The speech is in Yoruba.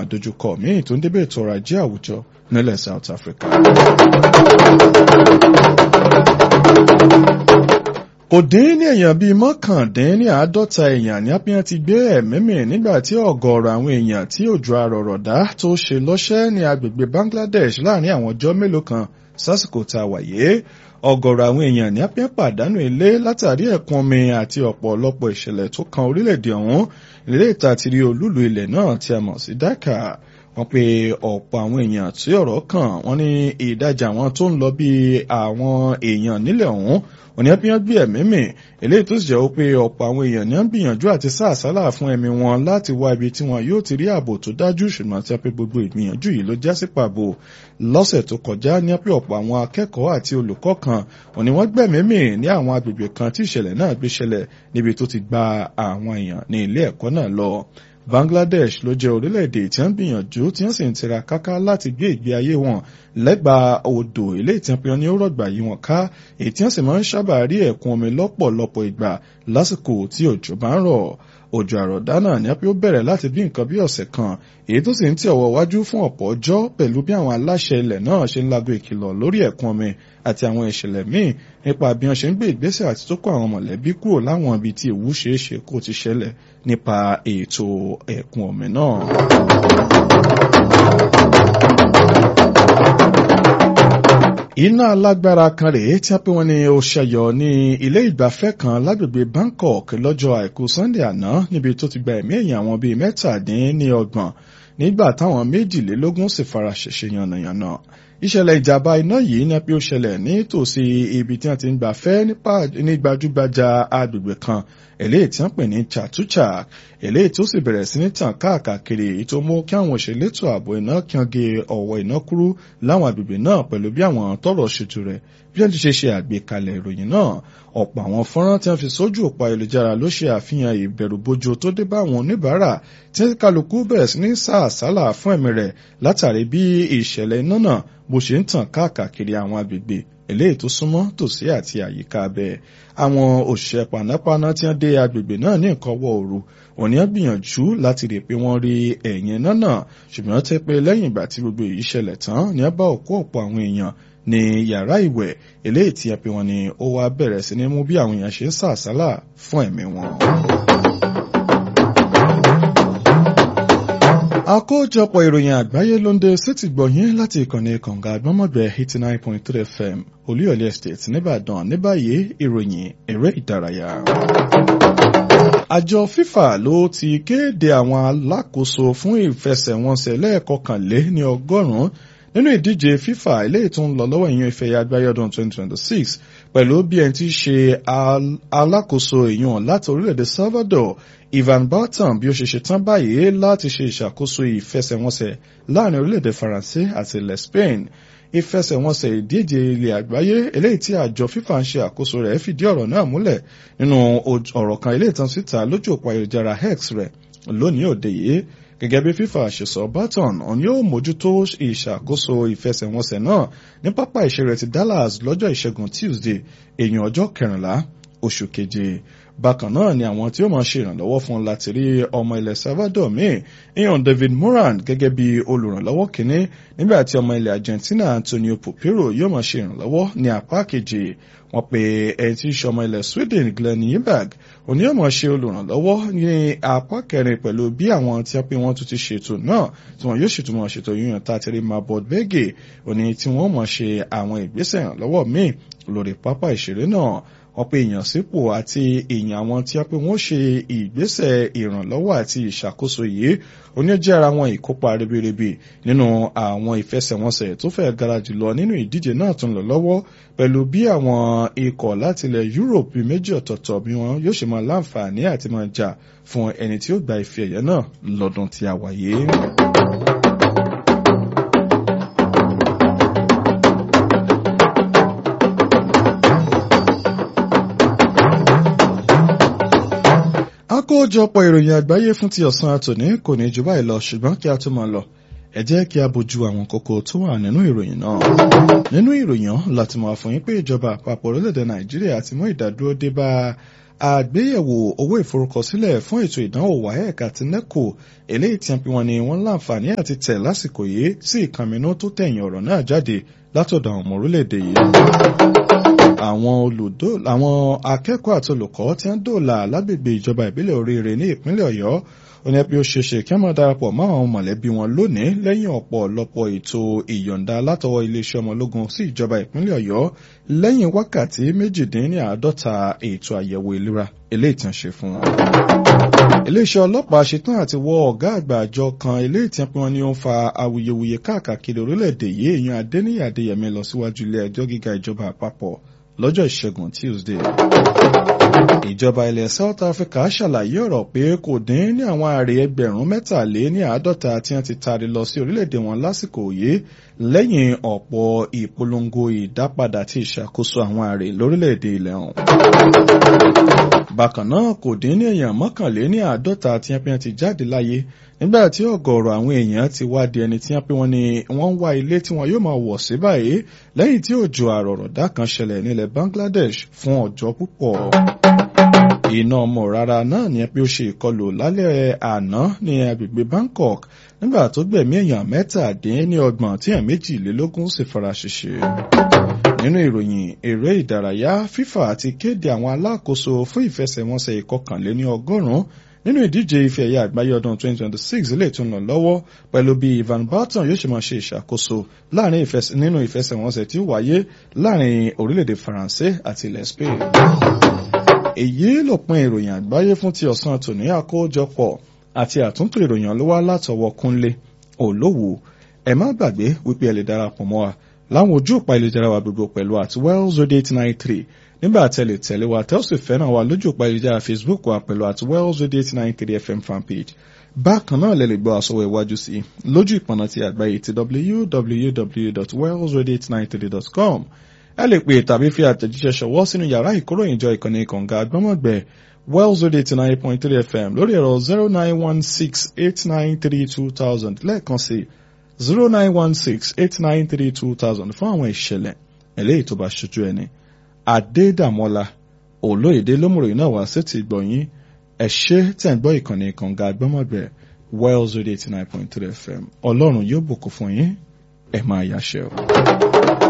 àdójúkọ míì tó ń débẹ̀ ètò ọrọ̀ ajé àwùjọ nílẹ̀ South Africa. kò dín ní èèyàn bíi mọ́kàndín ní àádọ́ta èèyàn ní apíyàn ti gbé ẹ̀mí mì nígbà tí ọ̀gọ̀ọ̀rọ̀ àwọn èèyàn tí òjò àrọ̀rọ̀dá tó ṣe lọ́ṣẹ́ ní agbègbè Bangladesh láàrin àwọn ọjọ́ mélòó kan sásìkò tá a wáyé ọ̀gọ̀rọ̀ àwọn èèyàn ní apíyàn pàdánù ilé látàrí ẹ̀kún omi àti ọ̀pọ̀lọpọ̀ ìṣẹ̀lẹ̀ tó kan orílẹ̀-èdè ọ̀hún ilé ìtàtìrí olúlu ilẹ̀ náà tí a mọ̀ sí Dhaka wọ́n pe ọ̀pọ̀ àwọn èèyàn tí ọ̀rọ̀ kàn wọ́n ní ìdajì àwọn tó ń lọ bí àwọn èèyàn nílẹ̀ ọ̀hún òní ẹbí wọn gbé ẹ̀mí mì eléyìí tó sì jẹ́ pé ọ̀pọ̀ àwọn èèyàn ní ń gbìyànjú àti sá àsálà fún ẹ̀mí wọn láti wá ibi tí wọn yóò ti rí ààbò tó dájú ṣùgbọ́n tí a pé gbogbo ìgbìyànjú yìí ló já sí pàbó lọ́sẹ̀ tó kọjá ní pé ọ̀pọ̀ àwọn akẹ́kọ̀ọ́ àti olùkọ́ kan òní wọ́n gbẹ̀mí mì ní àwọn agbègbè kan tí ìṣẹ̀lẹ̀ náà gbé ṣẹlẹ̀ níbi tó ti gba àwọn èèyàn ní ilé ẹ̀kọ́ náà lọ Bangladesh ló jẹ́ orílẹ̀-èdè tí wọ́n gbìyànjú tí wọ́n sì ń tira káká láti gbé ìgbé ayé wọn lẹ́gbàá odò ilé ìtìpín ní ó rọ̀gbà yí wọn ká èyí tí wọ́n sì máa ń sábà rí ẹ̀kún omi lọ́pọ̀lọpọ̀ ìgbà lásìkò tí òjò bá ń rọ̀ òjò àrọ̀dá náà ní ó bẹ̀rẹ̀ láti bí nǹkan bí ọ̀sẹ̀ kan èyí tó sì ń tẹ̀ ọwọ́ wájú fún ọ̀pọ̀ ọjọ́ pẹ̀lú bí àwọn aláṣẹ ilẹ̀ náà ṣe ń lago ìkìlọ̀ lórí ẹ̀kún omi àti àwọn ìṣẹ̀lẹ̀ míì nípa bí wọ́n ṣe ń gbé ìgbésẹ̀ àti tó kó àwọn mọ̀lẹ́bí kúrò láwọn ibi tí ewu ṣeé ṣe kó ti ṣẹlẹ̀ nípa ètò ẹ̀kún omi náà. iná alágbára kan rèé tí a pè wọ́n ní ó ṣẹyọ ní ilé ìgbafẹ́ kan lágbègbè Bangkok lọ́jọ́ àìkú Sunday àná níbi tó ti gba ẹ̀mí èèyàn àwọn bíi mẹ́tàdínníọgbọ̀n nígbà táwọn méjìlélógún sì fara ṣèṣe yànnàyànnà ìṣẹ̀lẹ̀ ìjàmbá iná yìí ní pé ó ṣẹlẹ̀ nítòsí ibi tí wọ́n ti ń gbafẹ́ ní gbajúgbajà agbègbè kan eléyìí tí wọ́n pè ní Chatuchak eléyìí tó sì bẹ̀rẹ̀ sí ní tàn káàkiri èyí tó mú kí àwọn òṣèlétò ààbò iná kíange ọ̀wọ́ iná kúrú láwọn agbègbè náà pẹ̀lú bí àwọn tọ́rọ̀ ṣètò rẹ̀ bí wọ́n ti ṣe ṣe àgbékalẹ̀ ìròyìn náà ọ̀pọ̀ àwọn fọ́nrán tí wọ́n fi sójú òpó ayélujára ló ṣe àfihàn ìbẹ̀rùbojo tó dé bá àwọn oníbàárà tí kálukú bẹ̀rẹ̀ sí ní sá àsálà fún ẹ̀mí rẹ̀ látàrí bí ìṣẹ̀lẹ̀ iná náà bó ṣe ń tàn káàkiri àwọn agbègbè eléyìí tó súnmọ́ tòsí àti àyíká abẹ́ àwọn òṣìṣẹ́ panápaná tí wọ́n dé agbègbè náà ní nǹkan wọ òru òní á gbìyànjú láti rí i pé wọ́n rí ẹ̀yìn iná náà ṣùgbọ́n tẹ́ pé lẹ́yìn ìgbà tí gbogbo èyí ṣẹlẹ̀ tán ní á bá òkú ọ̀pọ̀ àwọn èèyàn ní yàrá ìwẹ̀ eléyìí tí a pè wọ́n ní ó wá bẹ̀rẹ̀ sí ní mú bí àwọn èèyàn ṣe ń sàsálà fún ẹ̀mí wọn. àkójọpọ̀ ìròyìn àgbáyé ló ń dé sétí gbọ̀nyìn láti ìkànnì kànga àgbọ́mọ̀gbẹ́ eighty nine point three fm olúyọ̀lé estate nìbàdàn ní báyìí ìròyìn eré ìdárayá. àjọ FIFA ló ti kéde àwọn alákòóso fún ìfẹsẹ̀wọnsẹ̀ lẹ́ẹ̀kọkànlé ní ọgọ́rùn-ún nínú ìdíje FIFA eléyìí tó ń lọ lọ́wọ́ ìyẹn ìfẹ́ àgbáyé ọdún 2026 pẹ̀lú bí ẹni tí í ṣe alákòóso èèyàn láti orílẹ̀-èdè Salvador Ivan Barton bí ó ṣe ṣe tán báyìí láti ṣe ìṣàkóso ìfẹsẹ̀wọnsẹ̀ láàrin orílẹ̀-èdè Faransé àti ilẹ̀ Spain ìfẹsẹ̀wọnsẹ̀ ìdíje ilẹ̀ àgbáyé eléyìí tí àjọ FIFA ń ṣe àkóso rẹ̀ fìdí ọ̀rọ̀ náà múlẹ̀ nínú ọ̀rọ̀ kan eléyìí tán síta lójú òpó ayélujára X rẹ̀ lónìí òde yìí gẹ́gẹ́ bí FIFA ṣe sọ Barton òun yóò mójútó ìṣàkóso ìfẹsẹ̀wọnsẹ̀ náà ní pápá ìṣeré ti Dallas lọ́jọ́ ìṣẹ́gun Tuesday èèyàn ọjọ́ kẹrìnlá oṣù keje bákan náà ni àwọn tí ó máa ṣe ìrànlọ́wọ́ fún láti rí ọmọ ilẹ̀ Salvador míì iyan David Moran gẹ́gẹ́ bí olùrànlọ́wọ́ kínní nígbà tí ọmọ ilẹ̀ Argentina Antonio Pupero yóò máa ṣe ìrànlọ́wọ́ ní apá kejì wọ́n pe ẹni tí í ṣe ọmọ ilẹ̀ Sweden Glenn Nyberg òní yóò máa ṣe olùrànlọ́wọ́ ní apá kẹrin pẹ̀lú bí àwọn tí wọ́n pe wọ́n tún ti ṣètò náà tí wọ́n yóò ṣètò máa ṣètò yíyan tàtẹ́rẹ́ Mabod Bege òní tí wọ́n máa ṣe àwọn ìgbésẹ̀ ìrànlọ́wọ́ míì lórí pápá ìṣeré náà wọ́n pe èèyàn sípò àti èèyàn àwọn tí wọ́n pe wọ́n ṣe ìgbésẹ̀ ìrànlọ́wọ́ àti ìṣàkóso yìí oníjẹ́ ara wọn ìkópa ribiribi nínú àwọn ìfẹsẹ̀wọnsẹ̀ tó fẹ́ gara jùlọ nínú ìdíje náà tún lọ lọ́wọ́ pẹ̀lú bí àwọn ikọ̀ láti ilẹ̀ Europe méjì ọ̀tọ̀ọ̀tọ̀ bí wọn yóò ṣe máa láǹfààní àti máa jà fún ẹni tí ó gba ife ẹ̀yẹ náà lọ́dún tí a wáyé. àkójọpọ̀ ìròyìn àgbáyé fún ti ọ̀sán àtòní kò ní jù báyìí lọ ṣùgbọ́n kí a tó máa lọ ẹ jẹ́ kí a bójú àwọn kókó tó wà nínú ìròyìn náà. nínú ìròyìn láti máa fún yín pé ìjọba àpapọ̀ orílẹ̀-èdè nàìjíríà ti mú ìdádúró dé bá àgbéyẹ̀wò owó ìforúkọsílẹ̀ fún ètò ìdánwò WAEC àti NECO eléyìí tí wọ́n ní wọ́n láǹfààní àti tẹ̀ lásìkò yìí sí ìkànnì tó tẹ̀yìn ọ̀rọ̀ náà jáde látọ̀dọ̀ àwọn ọmọ orílẹ̀-èdè yìí àwọn olùdó àwọn akẹ́kọ̀ọ́ àti olùkọ́ tí wọ́n dòòlà lágbègbè ìjọba ìbílẹ̀ oríire ní ìpínlẹ̀ ọ̀yọ́ ó ní bí ó ṣe ṣe kí wọ́n máa darapọ̀ mọ́ àwọn mọ̀lẹ́bí wọn lónìí lẹ́yìn ọ̀pọ̀lọpọ̀ ètò ìyọ̀ǹda látọwọ́ iléeṣẹ́ ọmọ ológun sí ìjọba ìpínlẹ̀ ọ̀yọ́ lẹ́yìn wákàtí méjìdínláàádọ́ta ètò àyẹ̀wò ìlera eléyìí tí wọ́n ṣe fún wọn. iléeṣẹ́ ọlọ́pàá ṣetán àti wọ ọ̀gá àgbà àjọ kan eléyìí tí wọ́n ní ó ń fa awuyewuye káàkiri orílẹ̀-èdè yìí èèyàn adéníyà adéyẹmí lọ síwájú ilé ẹjọ́ gíga ìjọba àpapọ̀ lọ́jọ́ ìṣẹ́gun Tuesday. ìjọba ilẹ̀ South Africa ṣàlàyé ọ̀rọ̀ pé kò dín ní àwọn ààrẹ ẹgbẹ̀rún mẹ́tàlé ní àádọ́ta tí wọ́n ti taari lọ sí orílẹ̀-èdè wọn lásìkò yìí lẹ́yìn ọ̀pọ̀ ìpolongo ìdápadà tí ìṣàkóso àwọn ààrẹ lórílẹ̀-èdè ilẹ̀ ọ̀hún. bákan náà kò dín ní èèyàn mọ́kànlé ní àádọ́ta tí wọ́n ti jáde láyé nígbà tí ọ̀gọ̀ọ̀rọ̀ àwọn èèyàn ti wá di ẹni tí wọ́n pé wọ́n ní wọ́n ń wá ilé tí wọ́n yóò máa wọ̀ sí báyìí lẹ́yìn tí òjò àrọ̀rọ̀dá kan ṣẹlẹ̀ nílẹ̀ Bangladesh fún ọjọ́ púpọ̀. iná ọmọ rárá náà ni pé ó ṣe ìkọlù lálẹ́ àná ní agbègbè Bangkok nígbà tó gbẹ̀mí èèyàn mẹ́tàdínlọ́gbọ̀n tí èèyàn méjìlélógún sì fara ṣèṣe nínú ìròyìn eré ìdárayá FIFA ti kéde àwọn alákòóso fún ìfẹsẹ̀wọnsẹ̀ ìkọkànléní ọgọ́rùn-ún nínú ìdíje ife ẹ̀yà àgbáyé ọdún 2026 lè tún lọ lọ́wọ́ pẹ̀lú bí Ivan Barton yóò ṣe máa ṣe ìṣàkóso láàrin nínú ìfẹsẹ̀wọnsẹ̀ tí ó wáyé láàrin orílẹ̀-èdè Faransé àti ilẹ̀ Spain. èyí lópin ìròyìn àgbáyé fún ti ọ̀sán tòní àkójọpọ̀ àti àtúntò ìròyìn ló wá látọwọ́ Kúnlé Olówó ẹ má gbàgbé wípé ẹ lè darapọ̀ mọ́ wa láwọn ojú òpá ìlera wa gbogbo pẹ̀lú àti wells radio eight nine three nígbà tẹ̀lé tẹ̀lé wa tẹ́ ó sì fẹ́ràn wa lójú òpá ìlera facebook wa pẹ̀lú àti wells radio eight nine three fm fanpage bákan náà lẹ lè gbọ́ àsọwọ́ iwájú sí lójú ìpọ̀nà ti àgbáyé ti www.wellsradio893.com ẹ lè pè tàbí fi àtẹ̀jíṣẹ́ ṣọwọ́ sínú yàrá ìkóròyìnjọ ìkànnì kànga àgbọ́mọ̀gbẹ́ wells radio eighty nine point three fm lórí ẹ̀rọ zero nine one six eight nine three two thousand lẹ́ẹ̀kan sí zero nine one six eight nine three two thousand fún àwọn ìṣẹ̀lẹ̀ eléyìí tó bá ṣojú ẹni. Adédàmọ́lá olóyèdè lómùròyìn náà wá sí ti gbọ̀nyìn ẹ ṣé tẹ̀ ń gbọ́ ìkànnì kànga àgbọ́mọ̀gbẹ́ Wells Radio eighty nine point three FM ọlọ́run yóò bùkún fún yín ẹ máa yáṣẹ́ o.